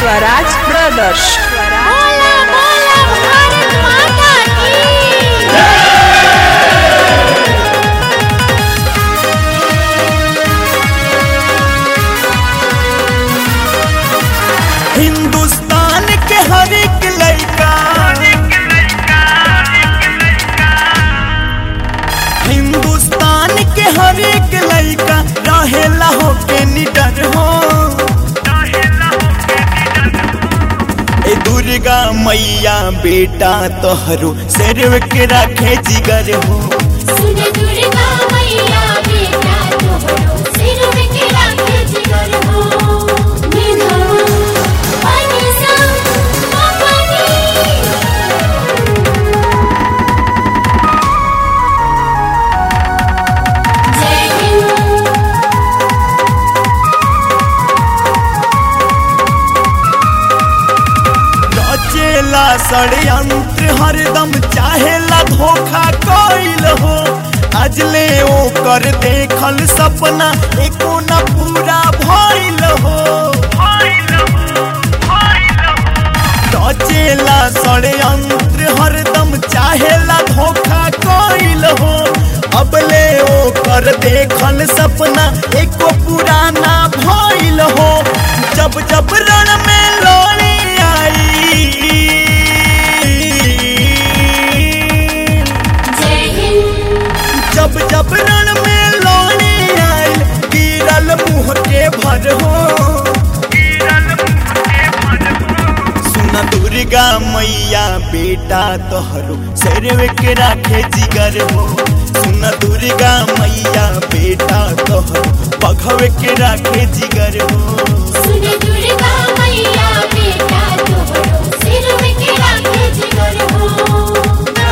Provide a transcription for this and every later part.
Swaraj brothers बोला बोला भारत माता की हिंदुस्तान के हर एक लड़का हिंदुस्तान के हर एक लड़का रहेला हो के निडर हो ए दुर्गा मैया बेटा तोहरो सिर्फ के रखे जिगर हो सुन दुर्गा मैया बेटा तोहरो सिर में के राखे जिगर हो निधा पानी सा पानी जय हिंद रचेला षड्यंत्र हरदम चाहेला धोखा कइल हो अजले ओकर देखल सपना एको न पूरा भइल हो रचेला षड्यंत्र हरदम चाहेला धोखा कइल हो अबले ओकर देखल सपना एको पूरा ना भइल हो जब जब रण में लोरी आई जय हिंद जब जब रण में लोरी आइल गिरल मुँह के भर हो सुना दुर्गा मैया बेटा तोहरो सिरवे के राखे जिगर हो सुना दुर्गा मैया बेटा तोहरो पघवे के राखे जिगर हो सुन दुर्गा मैया बेटा तोहरो सिर में के राखे जिगर हो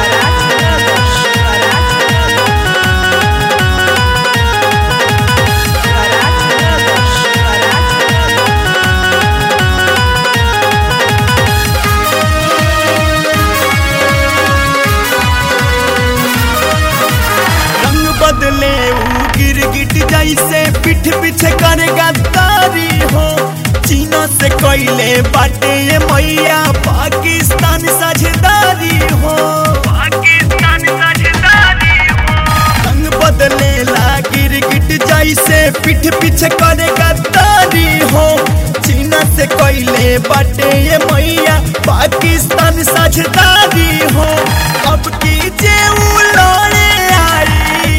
रंग बदले ऊ गिरगिट जैसे पीठ पीछे करे गद्दारी हो चीना से कोयले बाटे ये मैया पाकिस्तान साझेदारी हो रंग बदले ला गिरगिट जैसे पीठ पीछे करे गद्दारी हो चीना से कोयले बाटे ये मैया पाकिस्तान साझेदारी हो अब की जे ऊ लड़े आई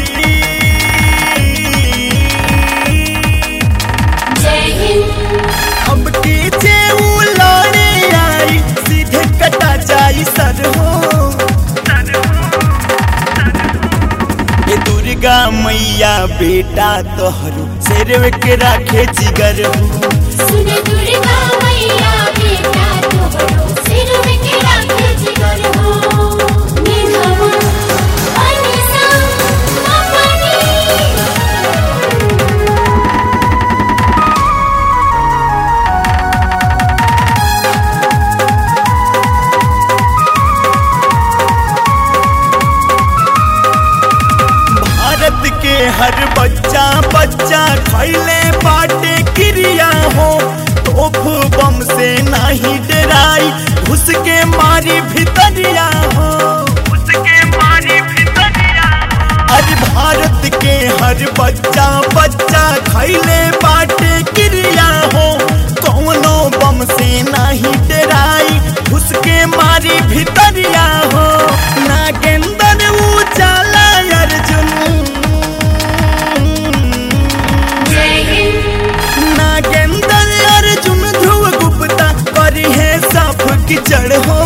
जय हिंद अब की जे ऊ लड़े आई सीधे कटा जाई सर हो ये दुर्गा मैया बेटा तोहरो सिर के राखे जिगर हो सुन दुर्गा मैया बेटा तोहरो सिर में के राखे जिगर हो निधा पानी सा पानी भारत के हर बच्चा बच्चा खैले बाटे क्रिया हो तोप बम से नहीं डराई घुस के मारी भितरिया हो आज भारत के हर बच्चा बच्चा खैले बाटे क्रिया हो कौनो बम से नहीं डराई घुस के मारी भितरिया हो नागेंद्र उजाला अर्जुन जय हिंद नागेंद्र अर्जुन ध्रुव गुप्ता करी है साफ किचड़ हो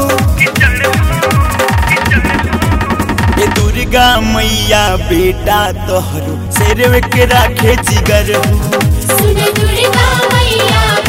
ये दुर्गा मैया बेटा तोहरो सिर के राखे जिगर हो सुन दुर्गा मैया